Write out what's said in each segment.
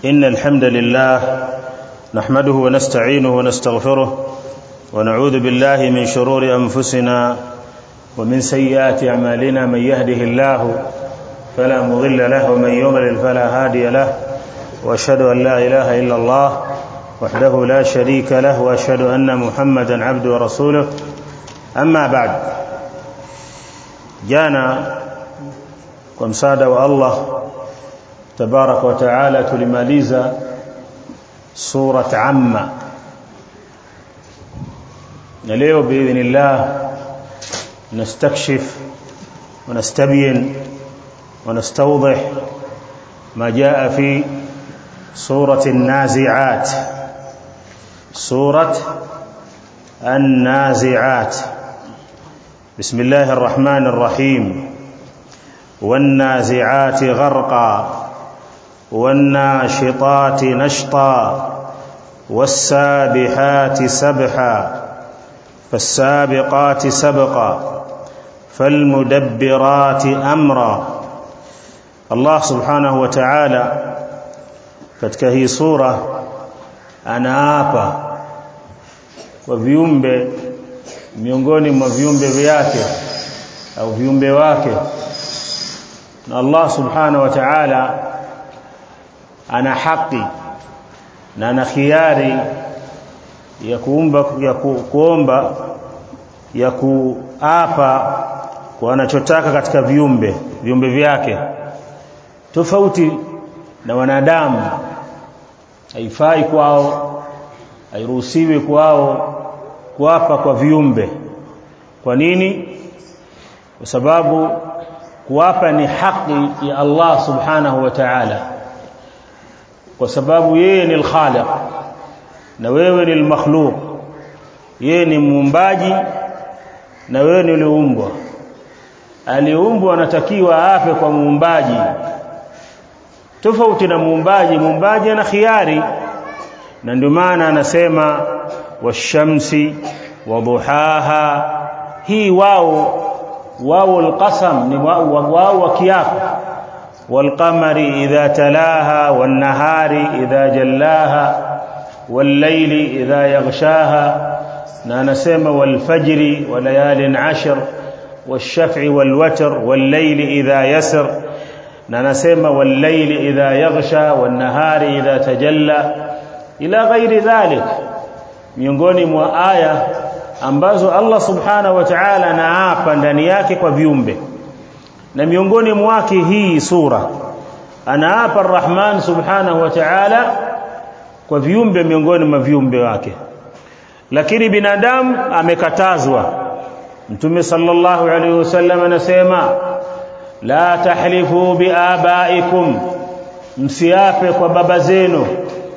إن الحمد لله نحمده ونستعينه ونستغفره ونعوذ بالله من شرور أنفسنا ومن سيئات أعمالنا من يهده الله فلا مضل له ومن يضلل فلا هادي له وأشهد أن لا إله إلا الله وحده لا شريك له وأشهد أن محمدا عبده ورسوله أما بعد جانا kwa msaada wa Allah tabaraka wa taala tulimaliza surat amma na leo biidhnillah nastakshif ونستبين ونستوضح ما جاء في سورة النازعات سورة النازعات بسم الله الرحمن الرحيم والنازعات غرقا والناشطات نشطا والسابحات سبحا فالسابقات سبقا فالمدبرات امرا الله سبحانه وتعالى katika hii sura anaapa kwa viumbe miongoni mwa viumbe vyake au viumbe wake na Allah subhanahu wa ta'ala ana haki na ana khiari ya kuumba ya ku, kuomba ya kuapa kwa anachotaka katika viumbe viumbe vyake tofauti na wanadamu haifai kwao hairuhusiwi kwao kuapa kwa viumbe kwa nini kwa sababu kuapa ni haki ya Allah subhanahu wa ta'ala kwa sababu yeye ni al-khaliq na wewe ni al-makhluq yeye ni muumbaji na wewe ni uliumbwa aliumbwa anatakiwa ape kwa muumbaji tofauti na muumbaji muumbaji ana khiari na ndio maana anasema washamsi waduhaha hii wao واو القسم واو وكياف والقمر إذا تلاها والنهار إذا جلاها والليل إذا يغشاها نانسم والفجر وليال عشر والشفع والوتر والليل إذا يسر نانسم والليل إذا يغشى والنهار إذا تجلى إلى غير ذلك miongoni mwa aya ambazo Allah subhanahu wa ta'ala anaapa ndani yake kwa viumbe na miongoni mwake hii sura anaapa Ar-Rahman subhanahu wa ta'ala kwa viumbe miongoni mwa viumbe wake lakini binadamu amekatazwa Mtume sallallahu alaihi wasallam anasema la tahlifu biabaikum msiape kwa baba zenu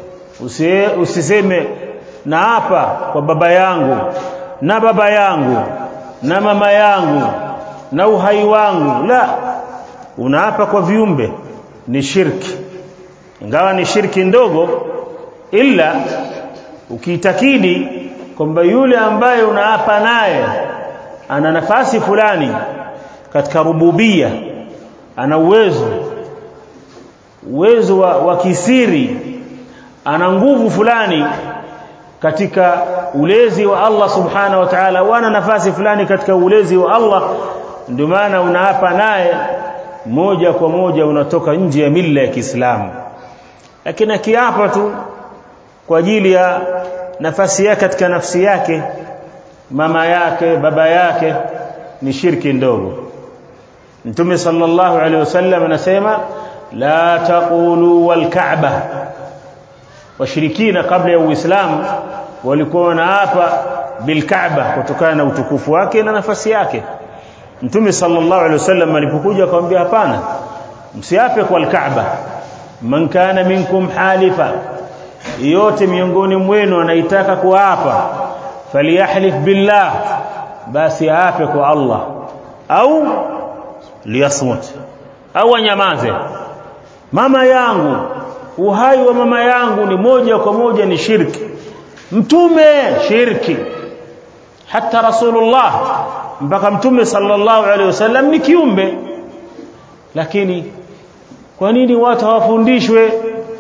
usiseme naapa kwa baba yangu na baba yangu na mama yangu na uhai wangu la unaapa kwa viumbe ni shirki ingawa ni shirki ndogo ila ukiitakidi kwamba yule ambaye unaapa naye ana nafasi fulani katika rububia ana uwezo uwezo wa, wa kisiri ana nguvu fulani katika ulezi wa Allah subhanahu wa ta'ala wana nafasi fulani katika ulezi wa Allah ndio maana unaapa naye moja kwa moja unatoka nje ya mila ya Kiislamu lakini akiapa tu kwa ajili ya nafasi yake katika nafsi yake mama yake baba yake ni shirki ndogo Mtume sallallahu alaihi wasallam anasema la taqulu wal ka'bah washirikina kabla ya Uislamu walikuwa wanaapa bilkaaba kutokana na utukufu wake na nafasi yake Mtume sallallahu alaihi wasallam alipokuja akamwambia hapana msiape kwa alkaaba man kana minkum halifa yote miongoni mwenu anaitaka kuapa falyahlif billah basi aape kwa Allah au liyasmut au anyamaze mama yangu uhai wa mama yangu ni moja kwa moja ni shirki mtume shirki hata rasulullah mpaka mtume sallallahu alaihi wasallam ni kiumbe lakini kwa nini watu hawafundishwe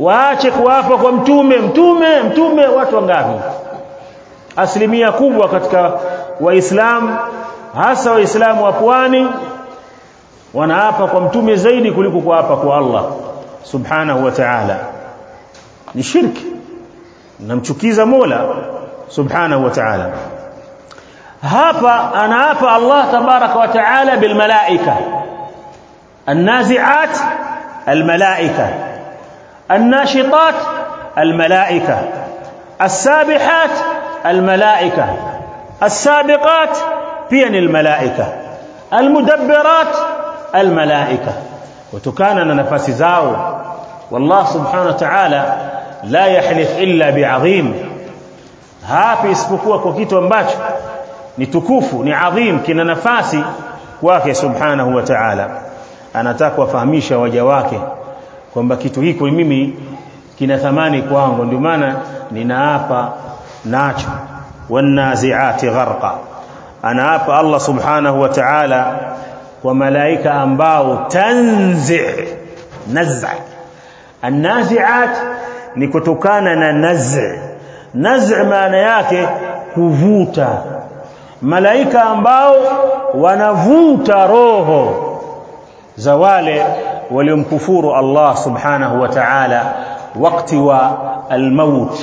waache kuapa kwa mtume mtume mtume watu wangapi asilimia kubwa katika waislamu hasa waislamu wa pwani wanaapa kwa mtume zaidi kuliko kuapa kwa Allah subhanahu wa ta'ala ni shirki namchukiza Mola subhanahu wa ta'ala hapa anaapa Allah tabaraka wa ta'ala bil malaika النازعات الملائكة الناشطات الملائكة السابحات الملائكة السابقات بين الملائكة المدبرات الملائكة وتكان نفس زاو والله سبحانه وتعالى لا يحلف إلا بعظيم hapi isipokuwa kwa kitu ambacho ni tukufu ni adhim kina nafasi kwake subhanahu wa ta'ala anataka kuwafahamisha waja wake kwamba kitu hiko mimi kina thamani kwangu ndio maana ninaapa nacho wanaziati gharqa anaapa Allah subhanahu wa ta'ala kwa malaika ambao tanzi naz'a annaziat ni kutokana na naz'a naz'a maana yake kuvuta malaika ambao wanavuta roho za wale waliomkufuru Allah subhanahu wa ta'ala wakati wa almaut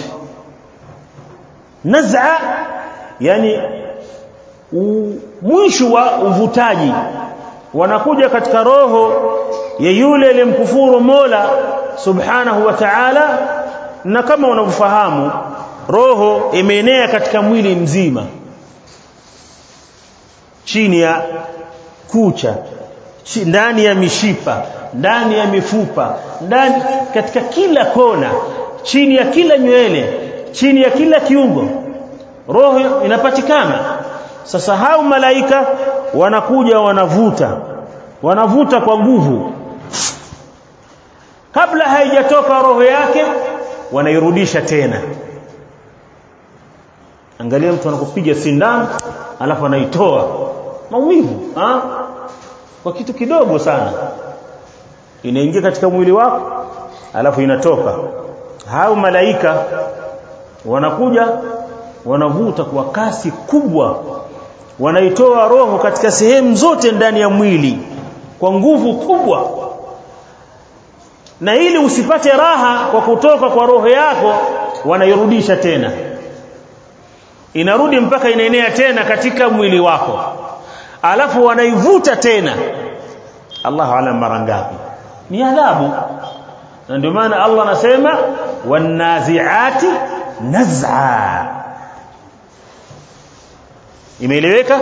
naz'a yani mwisho wa uvutaji wanakuja katika roho ya yule aliyemkufuru Mola subhanahu wa ta'ala na kama unavyofahamu roho imeenea katika mwili mzima chini ya kucha ndani ya mishipa ndani ya mifupa ndani katika kila kona chini ya kila nywele chini ya kila kiungo roho inapatikana sasa hao malaika wanakuja wanavuta wanavuta kwa nguvu kabla haijatoka roho yake wanairudisha tena angalia mtu anakupiga sindano alafu anaitoa maumivu ha? kwa kitu kidogo sana inaingia katika mwili wako alafu inatoka hao malaika wanakuja wanavuta kwa kasi kubwa wanaitoa roho katika sehemu zote ndani ya mwili kwa nguvu kubwa na ili usipate raha kwa kutoka kwa roho yako wanairudisha tena inarudi mpaka inaenea tena katika mwili wako alafu wanaivuta tena Allahu alam mara ngapi ni adhabu na ndio maana Allah anasema wanaziati naz'a imeeleweka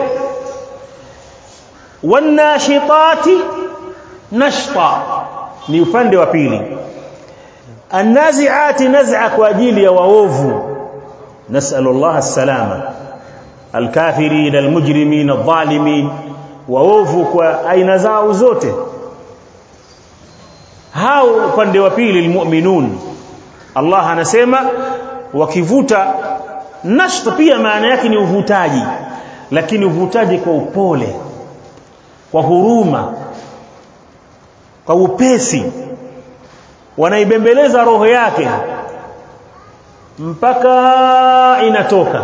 wanashitati nashta ni upande wa pili annaziati naz'a kwa ajili ya waovu nasallallahu as-salama alkafirin almujrimin adh-dhalimin waovu kwa aina zao zote hao upande wa pili almu'minun Allah anasema wakivuta nashta pia maana yake ni uvutaji lakini uvutaji kwa upole kwa huruma kwa upesi wanaibembeleza roho yake mpaka inatoka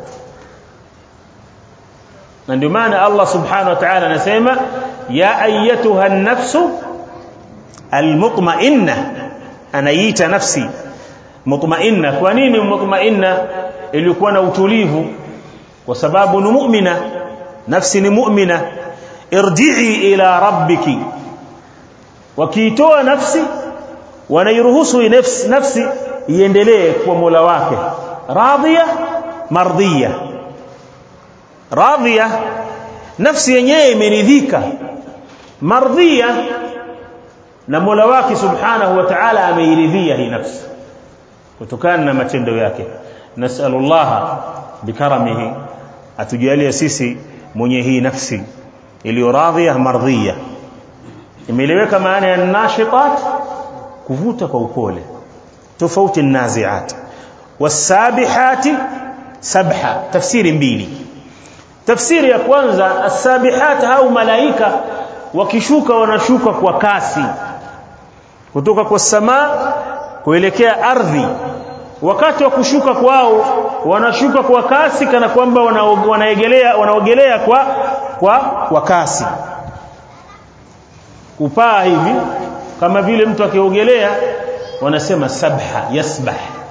na ndio maana Allah subhanahu wa ta'ala anasema ya ayyatuha an-nafsu al-mutma'inna anaita nafsi mutma'inna kwa nini mutma'inna ilikuwa na utulivu kwa sababu ni mu'mina nafsi ni mu'mina irji'i ila rabbiki wakiitoa nafsi wanairuhusu nafsi nafsi iendelee kwa Mola wake radhiya mardhiya radhiya nafsi yenyewe imeridhika mardhiya na Mola wake subhanahu wa ta'ala ameiridhia hii nafsi kutokana na matendo yake nasallallahu bikaramihi atujalie sisi mwenye hii nafsi iliyo radhiya mardhiya imeeleweka maana ya nashitat kuvuta kwa upole tofauti naziat wasabihati sabha tafsiri mbili tafsiri ya kwanza as-sabihat au malaika wakishuka wanashuka kwa kasi kutoka kwa samaa kuelekea ardhi wakati wa kushuka kwao wanashuka kwa kasi kana kwamba wanaogelea wanaogelea kwa kwa kwa kasi kupaa hivi kama vile mtu akiogelea wanasema sabha yasbah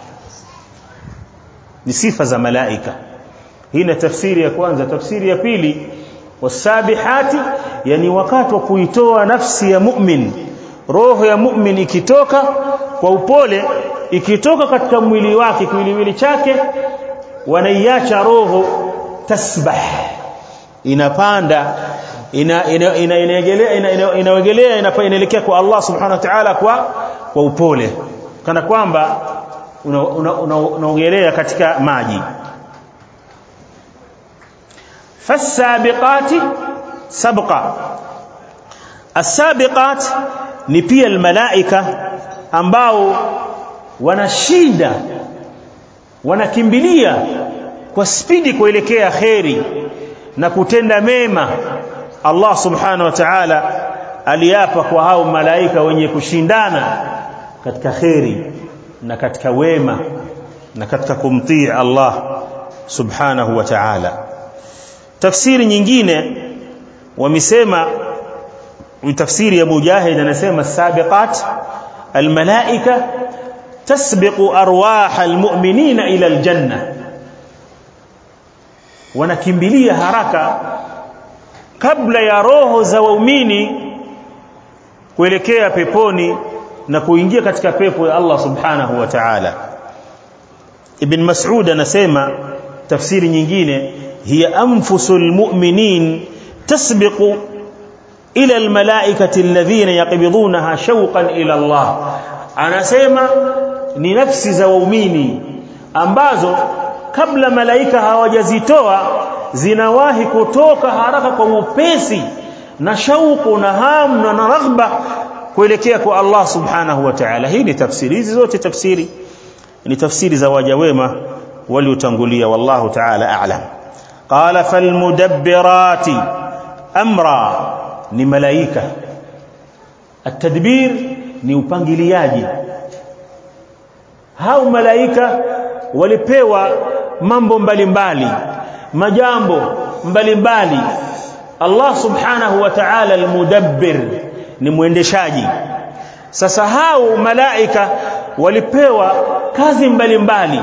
ni sifa za malaika hii ni tafsiri ya kwanza tafsiri ya pili wasabihati yani wakati wa kuitoa nafsi ya mu'min roho ya mu'min ikitoka kwa upole ikitoka katika mwili wake kiwiliwili chake wanaiacha roho tasbah inapanda ina inaegelea ina, inaogelea ina, inaelekea kwa Allah subhanahu wa ta'ala kwa kwa upole kana kwamba unaogelea una, una katika maji fasabiqati sabqa as-sabiqat ni pia almalaika ambao wanashinda wanakimbilia kwa spidi kuelekea kheri na kutenda mema Allah subhanahu wa ta'ala aliapa kwa hao malaika wenye kushindana katika kheri na katika wema na katika kumtii Allah subhanahu wa ta'ala tafsiri nyingine wamesema tafsiri ya Mujahid anasema sabiqat almalaika tasbiqu arwah almu'minina ila aljanna wanakimbilia haraka kabla ya roho za waumini kuelekea peponi na kuingia katika pepo ya Allah subhanahu wa ta'ala Ibn Mas'ud anasema tafsiri nyingine hiya anfusul mu'minin tasbiqu ila almalaikati alladhina yaqbidunaha shawqan ila Allah anasema ni nafsi za waumini ambazo kabla malaika hawajazitoa zinawahi kutoka haraka kwa upesi na shauku na hamu na raghba kuelekea kwa Allah subhanahu wa ta'ala hii ni tafsiri hizi zote tafsiri ni tafsiri za waja wema waliotangulia wallahu ta'ala a'lam qala falmudabbirati amra ni malaika atadbir ni upangiliaji hao malaika walipewa mambo mbalimbali majambo mbalimbali Allah subhanahu wa ta'ala almudabbir ni mwendeshaji sasa hao malaika walipewa kazi mbalimbali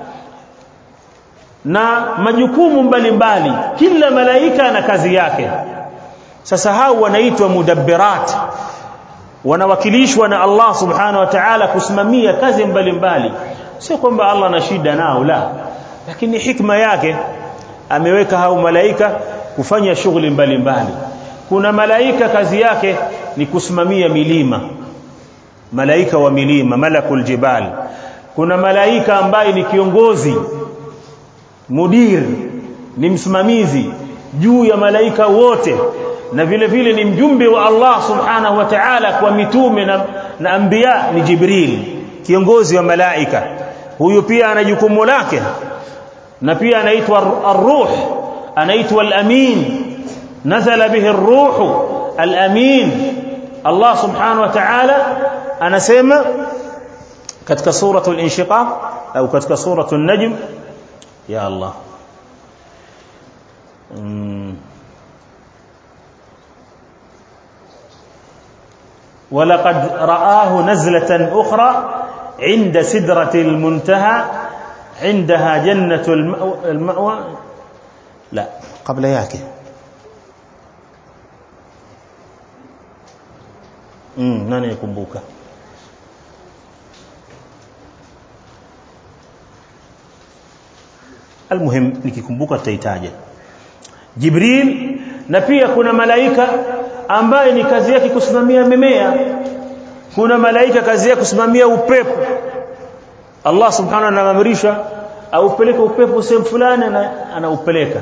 na majukumu mbalimbali kila malaika na kazi yake sasa hao wanaitwa mudabbirat wanawakilishwa na Allah subhanahu wa ta'ala kusimamia kazi mbalimbali sio kwamba Allah ana shida nao la lakini hikma yake ameweka hao malaika kufanya shughuli mbalimbali kuna malaika kazi yake ni kusimamia milima malaika wa milima malakul jibal kuna malaika ambaye ni kiongozi mudir ni msimamizi juu ya malaika wote na vile vile ni mjumbe wa Allah subhanahu wa ta'ala kwa mitume na, na anbiya ni Jibril kiongozi wa malaika huyu pia ana jukumu lake na pia anaitwa ar-ruh anaitwa al-amin nazala bihi ar-ruh al-amin Allah subhanahu wa ta'ala anasema katika suratul inshiqaq au katika suratul najm ya Allah mm. ولقد رآه نزلة أخرى عند سدرة المنتهى عندها جنة المأوى لا قبل yake mm nani yakumbuka almuhim nikikumbuka tutaitaja Jibril na pia kuna malaika ambaye ni kazi yake kusimamia mimea kuna malaika kazi yake kusimamia upepo Allah subhanahu anaamrisha aupeleke upepo sehemu fulani anaupeleka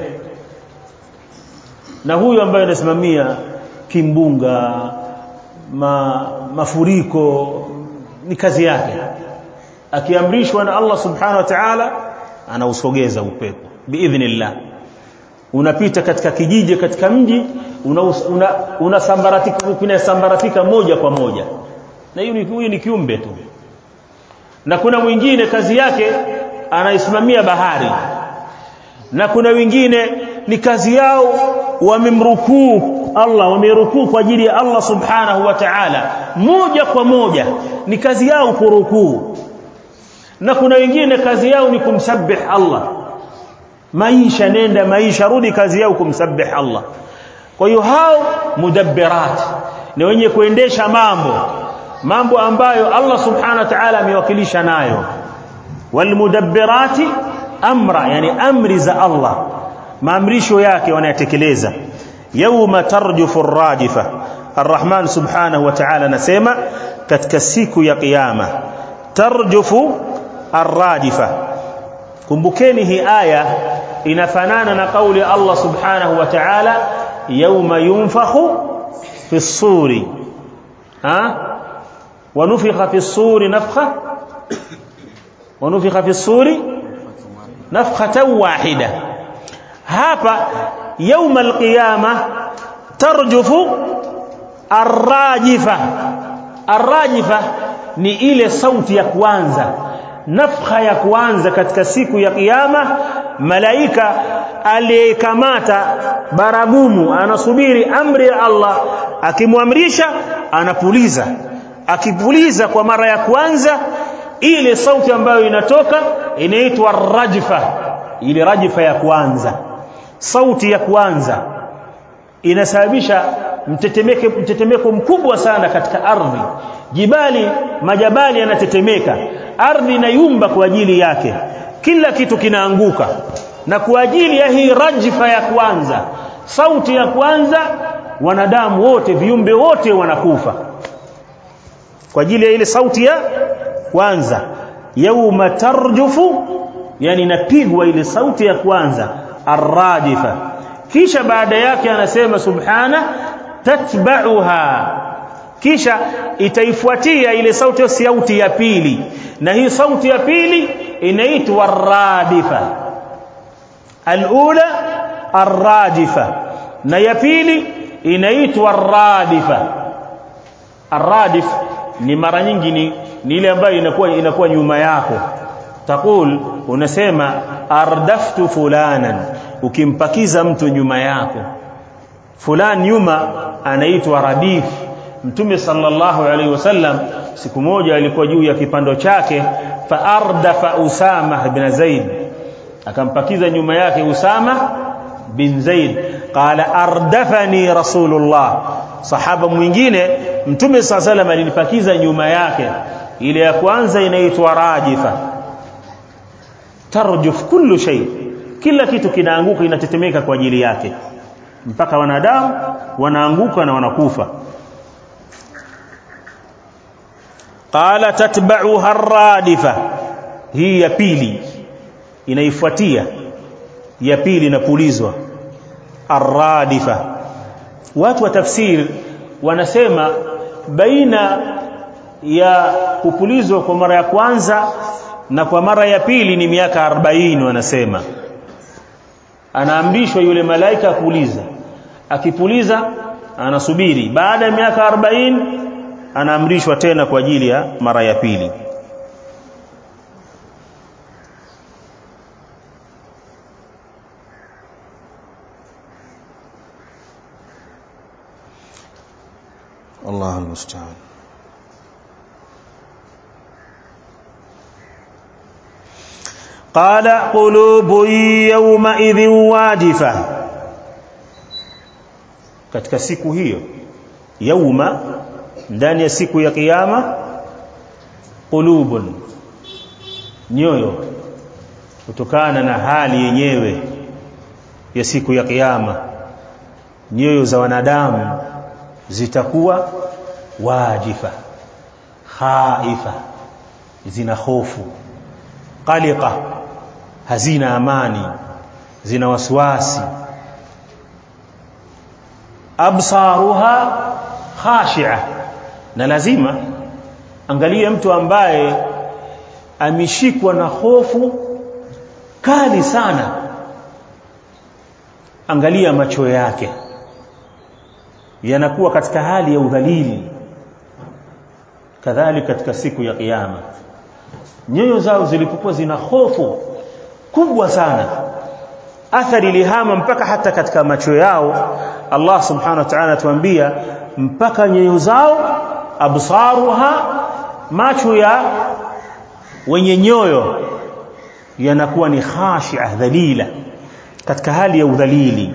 na huyu ambaye anasimamia kimbunga ma, mafuriko ni kazi yake akiamrishwa na Allah subhanahu wa ta'ala anausogeza upepo biidhnillah unapita katika kijiji katika mji unasambaratika una, una unasambaratika moja kwa moja na huyu ni kiumbe tu na kuna mwingine kazi yake anaisimamia bahari na kuna wengine ni kazi yao wamemrukuu Allah wamerukuu kwa ajili ya Allah subhanahu wa ta'ala moja kwa moja ni kazi yao kurukuu na kuna wengine kazi yao ni kumsabih Allah maisha nenda maisha rudi kazi yao kumsabih Allah kwa hiyo hao mudabbirat ni wenye kuendesha mambo mambo ambayo Allah subhanahu wa ta'ala amewakilisha nayo walmudabbirati amra yani amri za Allah maamrisho yake wanayatekeleza yauma tarjufu rajifa arrahman subhanahu wa ta'ala nasema katika siku ya kiyama tarjufu arrajifa kumbukeni hii aya inafanana na kauli Allah subhanahu wa ta'ala yauma yunfakhu fi suri ha ونفخ في الصور نفخه ونفخ في الصور نفخه واحده hapa يوم القيامه ترجف الراجفه الراجفه ni ile sauti ya kwanza nafkha ya kwanza katika siku ya kiyama malaika aliyekamata baragumu anasubiri amri ya Allah akimwamrisha anapuliza akipuliza kwa mara ya kwanza ile sauti ambayo inatoka inaitwa rajfa ile rajfa ya kwanza sauti ya kwanza inasababisha mtetemeke mtetemeko mkubwa sana katika ardhi jibali majabali yanatetemeka ardhi inayumba kwa ajili yake kila kitu kinaanguka na kwa ajili ya hii rajfa ya kwanza sauti ya kwanza wanadamu wote viumbe wote wanakufa kwa ajili ya ile sauti ya kwanza yauma tarjufu yani inapigwa ile sauti ya kwanza arrajifa kisha baada yake anasema subhana tatba'uha kisha itaifuatia ile sauti ya sauti ya pili na hii sauti ya pili inaitwa radifa alula arradifa na ya pili inaitwa radifa arradif ni mara nyingi ni, ni ile ambayo inakuwa inakuwa nyuma yako takul unasema ardaftu fulanan ukimpakiza mtu nyuma yako fulan nyuma anaitwa radif mtume sallallahu alaihi wasallam siku moja alikuwa juu ya kipando chake fa ardafa usama bin zaid akampakiza nyuma yake usama bin zaid qala ardafani rasulullah sahaba mwingine mtume saa salam alinipakiza nyuma yake ile ya kwanza inaitwa rajifa tarjuf kullu shay kila kitu kinaanguka inatetemeka kwa ajili yake mpaka wanadamu wanaanguka na wanakufa qala tatba'uha ar-radifa hii ya pili inaifuatia ya pili inapulizwa ar-radifa watu wa tafsir wanasema baina ya kupulizwa kwa mara ya kwanza na kwa mara ya pili ni miaka 40 wanasema anaamrishwa yule malaika kuuliza akipuliza anasubiri baada ya miaka 40 anaamrishwa tena kwa ajili ya mara ya pili الله المستعان قال قلوب يومئذ واجفة katika siku hiyo yauma ndani ya siku ya kiyama qulubun nyoyo kutokana na hali yenyewe ya siku ya kiyama nyoyo za wanadamu zitakuwa wajifa khaifa zina hofu qaliqa hazina amani zina wasiwasi absaruha khashi'a na lazima angalia mtu ambaye ameshikwa na hofu kali sana angalia macho yake yanakuwa katika hali ya udhalili kadhalika katika siku ya kiyama nyoyo zao zilipokuwa zina hofu kubwa sana athari ilihama mpaka hata katika macho yao Allah subhanahu wa ta'ala atuambia mpaka nyoyo zao absaruha macho ya wenye nyoyo yanakuwa ni khashi'a dhalila katika hali ya udhalili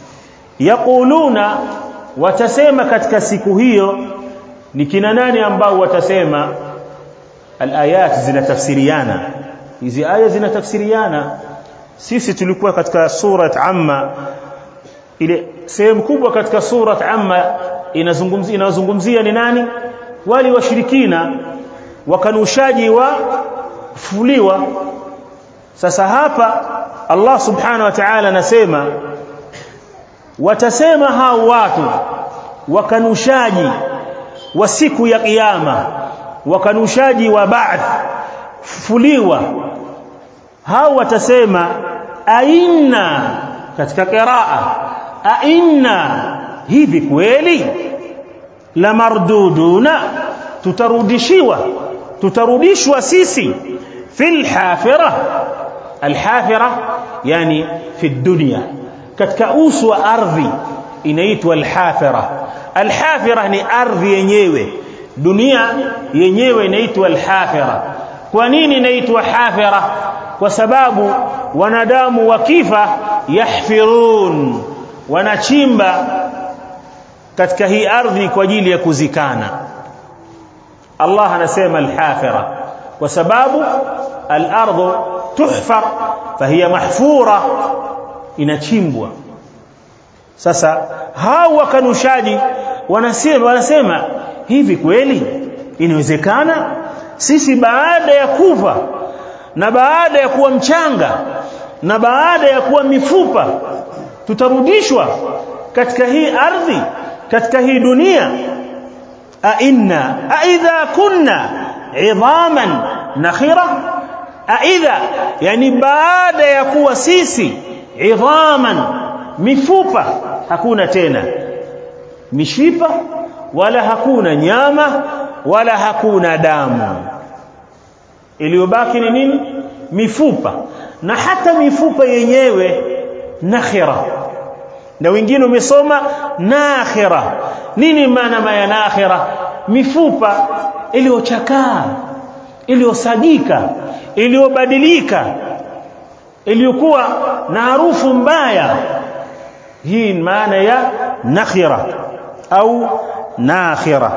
yaquluna watasema katika siku hiyo ni kina nani ambao watasema alayat zinatafsiriana hizi aya zinatafsiriana sisi tulikuwa katika surat amma ile sehemu kubwa katika surat amma inazungumzia inazungumzia ni nani wali washirikina wakanushaji wa fuliwa sasa hapa Allah subhanahu wa ta'ala anasema watasema hao watu wakanushaji wa siku ya kiyama wakanushaji wa ba'th fuliwa hao watasema aina katika qiraa aina hivi kweli la marduduna tutarudishiwa tutarudishwa sisi fil hafira alhafira yani fi dunya katika uso wa ardhi inaitwa alhafira alhafira ni ardhi yenyewe dunia yenyewe inaitwa alhafira kwa nini inaitwa hafira kwa sababu wanadamu wakifa yahfirun wanachimba katika hii ardhi kwa ajili ya kuzikana Allah anasema alhafira kwa sababu al-ardhu tuhfar fahiya mahfura inachimbwa sasa hao wakanushaji wanasema wanasema hivi kweli inawezekana sisi baada ya kufa na baada ya kuwa mchanga na baada ya kuwa mifupa tutarudishwa katika hii ardhi katika hii dunia a inna a idha kunna idhaman nakhira a idha yani baada ya kuwa sisi idhaman mifupa hakuna tena mishipa wala hakuna nyama wala hakuna damu iliyobaki ni nini mifupa na hata mifupa yenyewe nakhira na wengine umesoma nakhira nini maana ya nakhira mifupa iliyochakaa iliyosagika iliyobadilika iliyokuwa na harufu mbaya hii maana ya nakhira au nakhira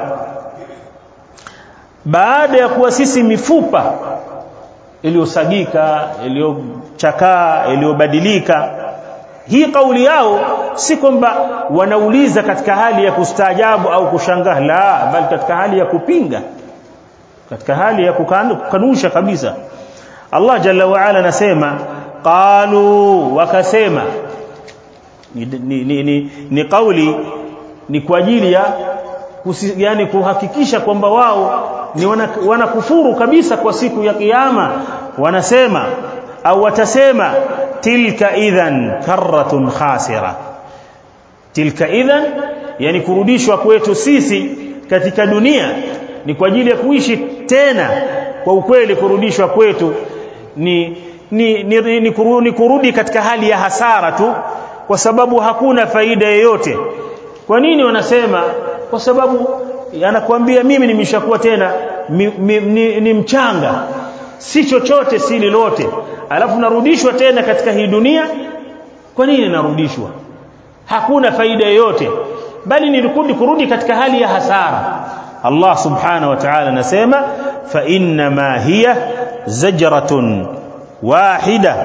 baada ya kuwa sisi mifupa iliyosagika iliyochakaa iliyobadilika hii kauli yao si kwamba wanauliza katika hali ya kustaajabu au kushangaa la bali katika hali ya kupinga katika hali ya kukanusha kabisa Allah jalla wa ala anasema qalu wakasema ni, ni, ni, ni, ni kauli ni kwa ajili ya yani kuhakikisha kwamba wao ni wanakufuru wana kabisa kwa siku ya kiyama wanasema au watasema tilka idhan karratun khasira tilka idhan yani kurudishwa kwetu sisi katika dunia ni kwa ajili ya kuishi tena kwa ukweli kurudishwa kwetu ni ni, ni, ni, ni, kurudi, ni kurudi katika hali ya hasara tu kwa sababu hakuna faida yoyote kwa nini wanasema kwa sababu anakuambia mimi nimeshakuwa tena mi, mi, ni, ni mchanga si chochote si lolote alafu narudishwa tena katika hii dunia kwa nini narudishwa hakuna faida yoyote bali nilikundi kurudi katika hali ya hasara Allah subhanahu wa ta'ala anasema fa inna ma hiya zajratun wahida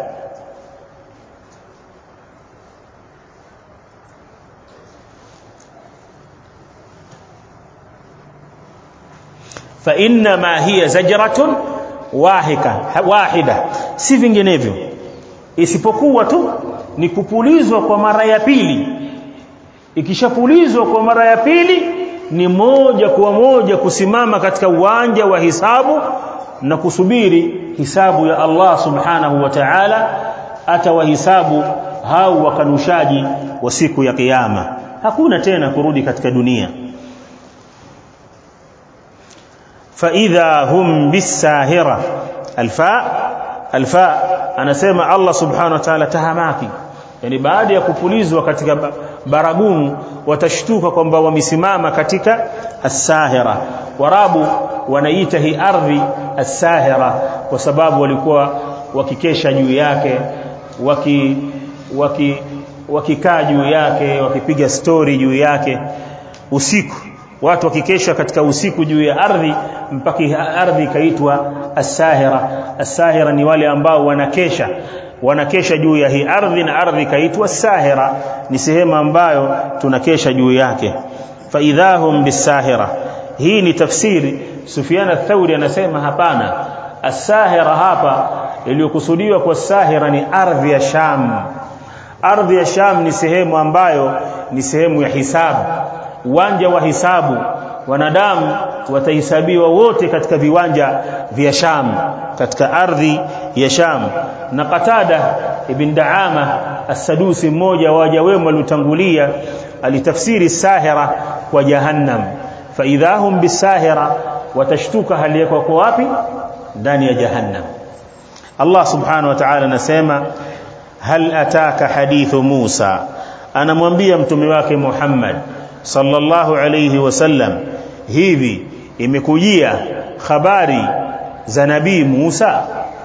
fa inna ma hiya zajratun wahika wahida si vinginevyo isipokuwa tu ni kupulizwa kwa mara ya pili ikishapulizwa kwa mara ya pili ni moja kwa moja kusimama katika uwanja wa hisabu na kusubiri hisabu ya Allah subhanahu wa ta'ala atawahisabu hao wakanushaji wa siku ya kiyama hakuna tena kurudi katika dunia فإذا هم بالساهرة الفاء الفاء anasema Allah subhanahu wa ta'ala tahamaki yani baada ya kupulizwa katika baragumu watashtuka kwamba wamesimama katika as-sahira warabu wanaita hii ardhi as-sahira kwa sababu walikuwa wakikesha juu yake waki waki wakikaa juu yake wakipiga stori juu yake usiku watu wakikesha katika usiku juu ya ardhi mpaka ardhi ikaitwa as-sahira as-sahira ni wale ambao wanakesha wanakesha juu ya hii ardhi na ardhi ikaitwa as-sahira ni sehemu ambayo tunakesha juu yake fa idahum bis-sahira hii ni tafsiri Sufyan ath-Thawri anasema hapana as-sahira hapa iliyokusudiwa kwa sahira ni ardhi ya Sham ardhi ya Sham ni sehemu ambayo ni sehemu ya hisabu uwanja wa hisabu wanadamu watahesabiwa wote katika viwanja vya Sham katika ardhi ya Sham na Qatada ibn Daama as-Sadusi mmoja wa waja wema waliotangulia alitafsiri sahira kwa jahannam fa idahum bisahira watashtuka hali yako kwa wapi ndani ya jahannam Allah subhanahu wa ta'ala anasema hal ataka hadithu Musa anamwambia mtume wake Muhammad sallallahu alayhi wasallam hivi imekujia habari za nabii Musa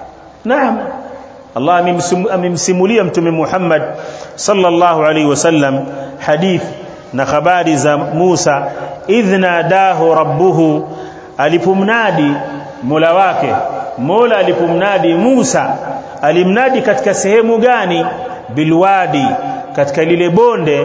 naam Allah amemsimulia mtume Muhammad sallallahu alayhi wasallam hadith na habari za Musa idhna dahu rabbuhu alipomnadi Mola wake Mola alipomnadi Musa alimnadi katika sehemu gani bilwadi katika lile bonde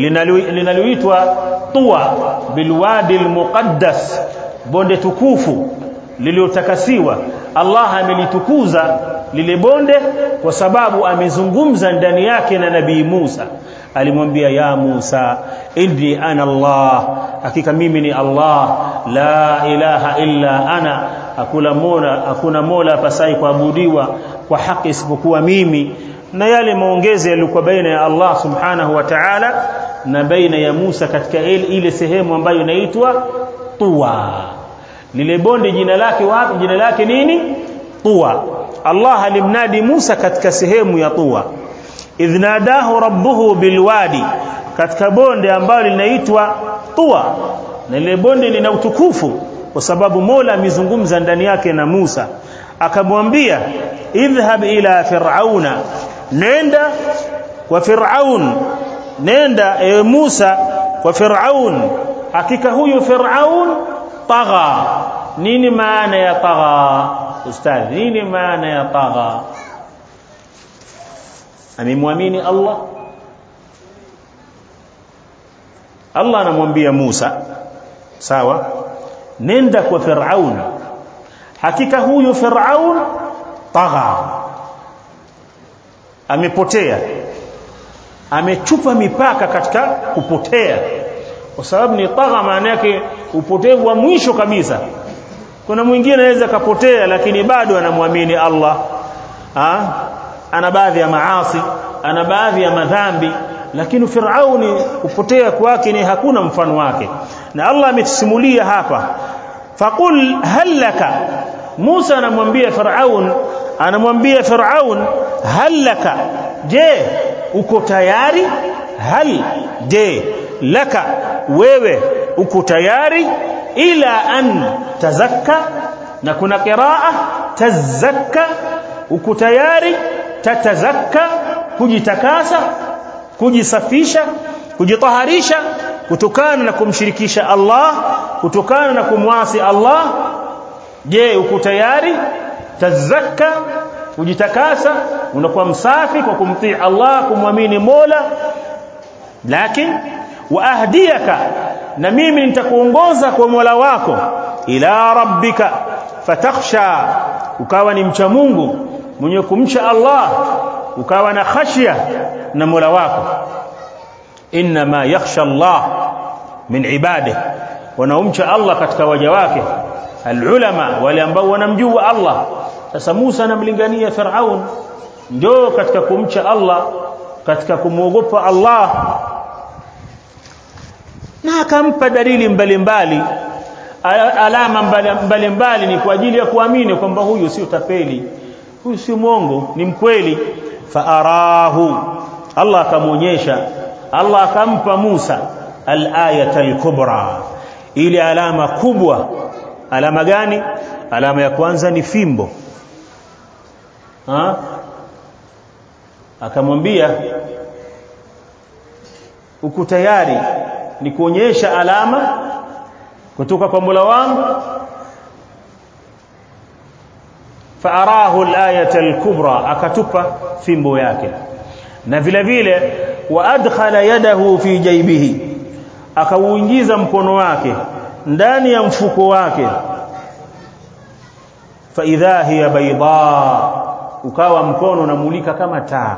linaloitwa Tuwa bilwadi almuqaddas bonde tukufu lililotakasiwa Allah amelitukuza lile bonde kwa sababu amezungumza ndani yake na nabii Musa alimwambia ya Musa inni ana Allah hakika mimi ni Allah la ilaha illa ana hakuna mola hakuna mola pasai kuabudiwa kwa haki isipokuwa mimi na yale maongezi yalikuwa baina ya Allah subhanahu wa ta'ala na baina ya Musa katika ile sehemu ambayo inaitwa Tuwa lile bonde jina lake wapi jina lake nini Tuwa Allah alimnadi Musa katika sehemu ya Tuwa idh nadahu rabbuhu bilwadi katika bonde ambalo linaitwa Tuwa na lile bonde lina utukufu kwa sababu Mola amezungumza ndani yake na Musa akamwambia idhhab ila fir'auna nenda kwa fir'aun nenda e Musa kwa fir'aun hakika huyu fir'aun tagha nini maana ya tagha ustadhi nini maana ya tagha amemwamini Allah Allah anamwambia Musa sawa nenda kwa Firaun hakika huyu Firaun tagha amepotea amechupa mipaka katika kupotea kwa sababu ni tagha maana yake upotevu wa mwisho kabisa kuna mwingine anaweza kapotea lakini bado anamwamini Allah ha? ana baadhi ya maasi ana baadhi ya madhambi lakini Firauni kupotea kwake ni hakuna mfano wake na Allah ametusimulia hapa faqul halaka Musa anamwambia Firaun anamwambia Firaun halaka je uko tayari hal je laka wewe uko tayari ila an tazakka na kuna qiraa tazakka uko tayari tatazakka kujitakasa kujisafisha kujitaharisha kutokana na kumshirikisha Allah kutokana na kumwasi Allah je uko tayari tazakka kujitakasa unakuwa msafi kwa kumtii Allah kumwamini Mola lakini wa ahdiyaka na mimi nitakuongoza kwa Mola wako ila rabbika fatakhsha ukawa ni mcha Mungu mwenye kumcha Allah ukawa na khashya na Mola wako inma yakhsha Allah min ibadihi wanaomcha Allah katika waja wake alulama wale ambao wanamjua Allah sasa Musa anamlingania Firaun njoo katika kumcha Allah katika kumwogopa Allah na akampa dalili mbalimbali alama mbalimbali mbali ni kwa ajili ya kuamini kwamba huyu si utapeli huyu si mwongo ni mkweli faarahu Allah akamwonyesha Allah akampa Musa al-ayata al-kubra ile alama kubwa alama gani alama ya kwanza ni fimbo ha akamwambia uko tayari ni kuonyesha alama kutoka kwa Mola wangu faarahu al-ayata al-kubra akatupa fimbo yake na vile vile wa adkhala yadahu fi jaybihi akauingiza mkono wake ndani ya mfuko wake fa idha hiya bayda ukawa mkono unamulika kama taa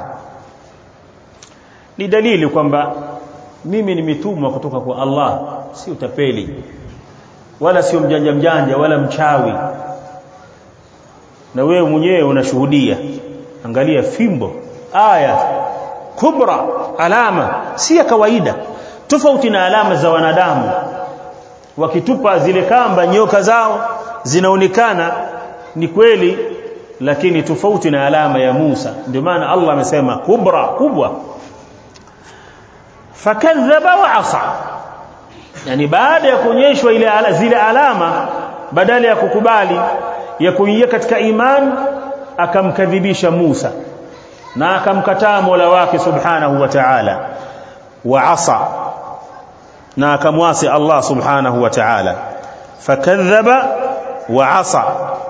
ni dalili kwamba mimi nimetumwa kutoka kwa Allah si utapeli wala sio mjanja mjanja wala mchawi na wewe mwenyewe unashuhudia angalia fimbo aya kubra alama si ya kawaida tofauti na alama za wanadamu wakitupa zile kamba nyoka zao zinaonekana ni kweli lakini tofauti na alama ya Musa ndio maana Allah amesema kubra kubwa fakadhaba wa asa yani baada ya kuonyeshwa ile ala, zile alama badala ya kukubali ya kuingia katika imani akamkadhibisha Musa na akamkataa Mola wake subhanahu wa ta'ala wa asa na akamwasi Allah subhanahu wa ta'ala fakadhaba wa asa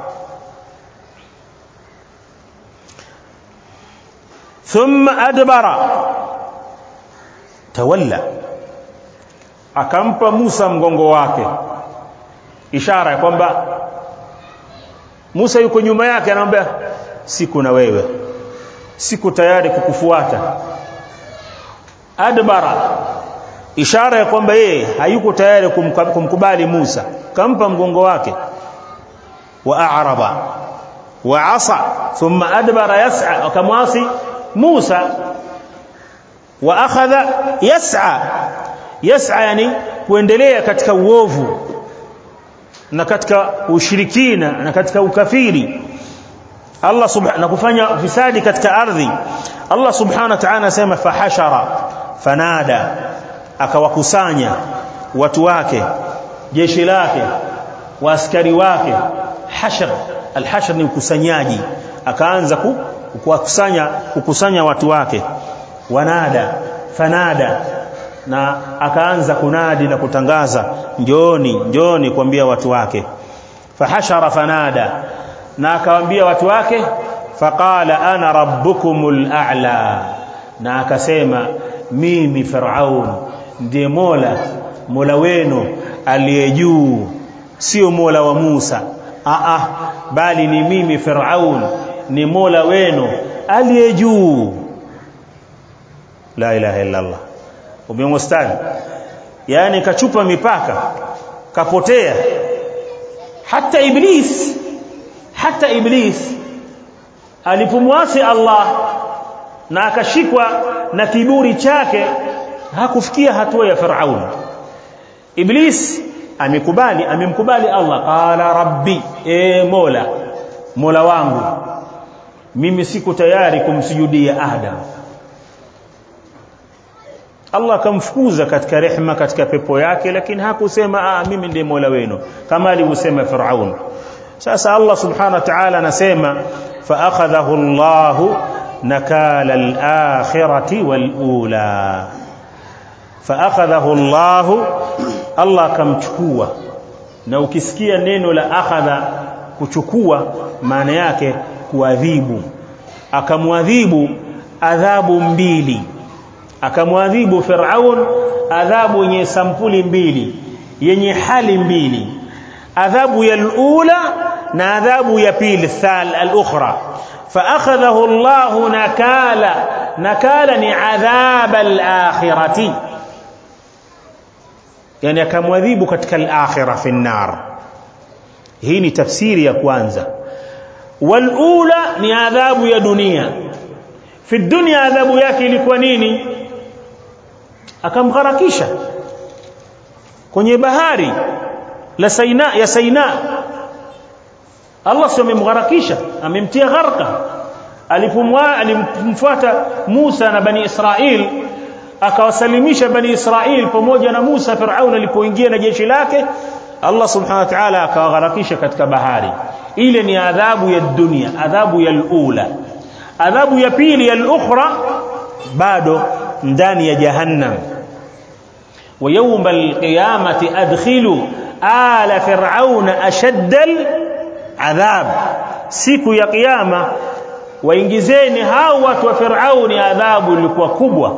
thumma adbara tawalla akampa Musa mgongo wake ishara ya kwamba Musa yuko nyuma yake anamwambia siku na wewe siku tayari kukufuata adbara ishara ya kwamba yeye hayuko tayari kumkubali Musa kampa mgongo wake wa a'raba wa asa thumma adbara yas'a akamwasi Musa wa akhadha yas'a yas'a yani kuendelea katika uovu na katika ushirikina na katika ukafiri Allah subhanahu na kufanya ufisadi katika ardhi Allah subhanahu wa ta'ala anasema fahashara fanada akawakusanya watu wake jeshi lake waaskari wake hashr alhashr ni ukusanyaji akaanza kukusanya kukusanya watu wake wanada fanada na akaanza kunadi na kutangaza njoni njoni kuambia watu wake fahashara fanada na akawaambia watu wake faqala ana rabbukumul a'la na akasema mimi Firaun ndiye Mola Mola wenu aliye juu sio Mola wa Musa a a bali ni mimi Firaun ni Mola wenu aliye juu la ilaha illa Allah umemwastani yani kachupa mipaka kapotea hata iblis hata iblis alipomwasi Allah na akashikwa na kiburi chake hakufikia hatua ya Firaun Iblis amekubali amemkubali Allah qala rabbi e mola mola wangu mimi siko tayari kumsujudia Adam Allah akamfukuza katika rehma katika pepo yake lakini hakusema ah mimi ndiye mola wenu kama alivyosema Firaun sasa Allah subhanahu wa ta'ala anasema fa akhadhahu Allahu nakala al-akhirati wal-ula فاخذه الله الله akamchukua na ukisikia neno la akhadha kuchukua maana yake kuadhibu akamwadhibu adhabu mbili akamwadhibu Firaun adhabu yenye sampuli mbili yenye hali mbili adhabu ya alula na adhabu ya pili thal al-ukhra فاخذه الله نكالا نكالا ni adhab al-akhirati yani akamwadhibu katika al-akhirah fi an-nar hii ni tafsiri ya kwanza walula ni adhabu ya dunia fi dunya adhabu yake ilikuwa nini akamgharakisha kwenye bahari la Saina ya Saina Allah sio amemgharakisha amemtia gharqa alipomwa alimfuata Musa na bani Israil akawasalimisha bani Israil pamoja na Musa Firaun alipoingia na jeshi lake Allah subhanahu wa ta'ala akawagharakisha katika bahari ile ni adhabu ya dunia adhabu ya ula adhabu ya pili ya ukhra bado ndani ya jahannam wa yawm alqiyamati adkhilu ala fir'auna ashadda adhab siku ya kiyama waingizeni hao watu wa Firauni adhabu ilikuwa kubwa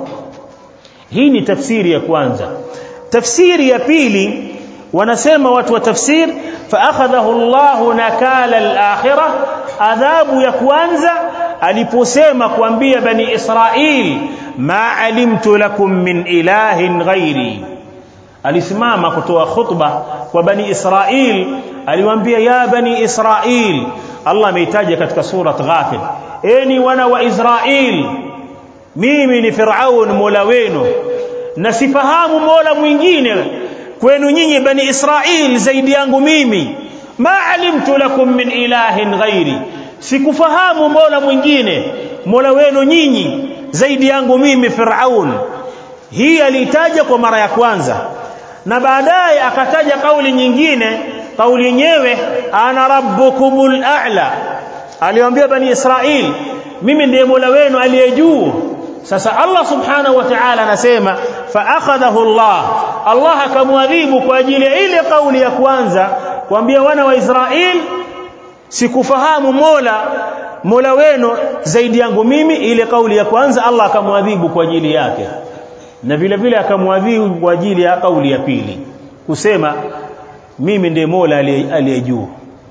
hii ni tafsiri ya kwanza tafsiri ya pili wanasema watu wa tafsir fa akhadhahu Allah nakala al-akhirah adhabu ya kwanza aliposema kuambia bani Israil ma alimtu lakum min ilahin ghairi alisimama kutoa khutba kwa bani Israil aliwaambia ya bani Israil Allah ameitaja katika surat Ghafir eni wana wa Israil mimi ni Firaun mola wenu na sifahamu mola mwingine kwenu nyinyi bani Israil zaidi yangu mimi ma alimtu lakum min ilahin ghairi sikufahamu mola mwingine mola wenu nyinyi zaidi yangu mimi Firaun hii alitaja kwa mara ya kwanza na baadaye akataja kauli nyingine kauli yenyewe ana rabbukumul a'la aliwaambia bani Israil mimi ndiye mola wenu aliye juu sasa Allah subhanahu wa ta'ala anasema fa akhadahu Allah Allah akamwadhibu kwa ajili ya ile kauli ya kwanza kuambia wana wa Israel sikufahamu mola mola wenu zaidi yangu mimi ile kauli ya kwanza Allah akamwadhibu kwa ajili yake na vile vile akamwadhibu kwa ajili ya kauli ya pili kusema mimi ndiye mola aliye juu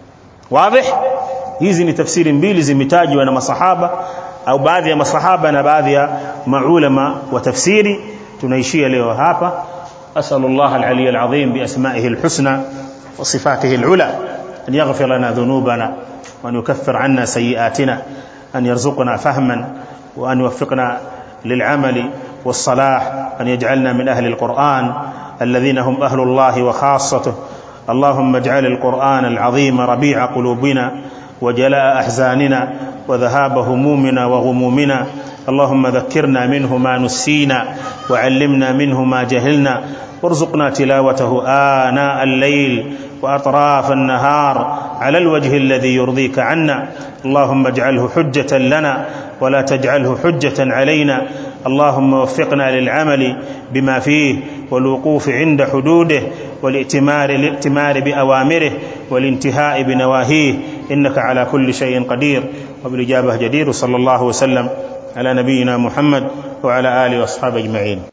wazi hizi ni tafsiri mbili zimetajwa na masahaba au baadhi ya masahaba na baadhi ya maulama wa tafsiri tunaishia leo hapa أسأل الله العلي العظيم بأسمائه الحسنى وصفاته العلى أن يغفر لنا ذنوبنا وأن يكفر عنا سيئاتنا أن يرزقنا فهما وأن يوفقنا للعمل والصلاح أن يجعلنا من أهل القرآن الذين هم أهل الله وخاصته اللهم اجعل القرآن العظيم ربيع قلوبنا وجلاء أحزاننا وذهاب همومنا وغمومنا اللهم ذكرنا منه ما نسينا وعلمنا منه ما جهلنا وارزقنا تلاوته آناء الليل وأطراف النهار على الوجه الذي يرضيك عنا اللهم اجعله حجة لنا ولا تجعله حجة علينا اللهم وفقنا للعمل بما فيه والوقوف عند حدوده والائتمار الائتمار بأوامره والانتهاء بنواهيه إنك على كل شيء قدير وبالإجابة جدير صلى الله وسلم على نبينا محمد وعلى آله وأصحابه أجمعين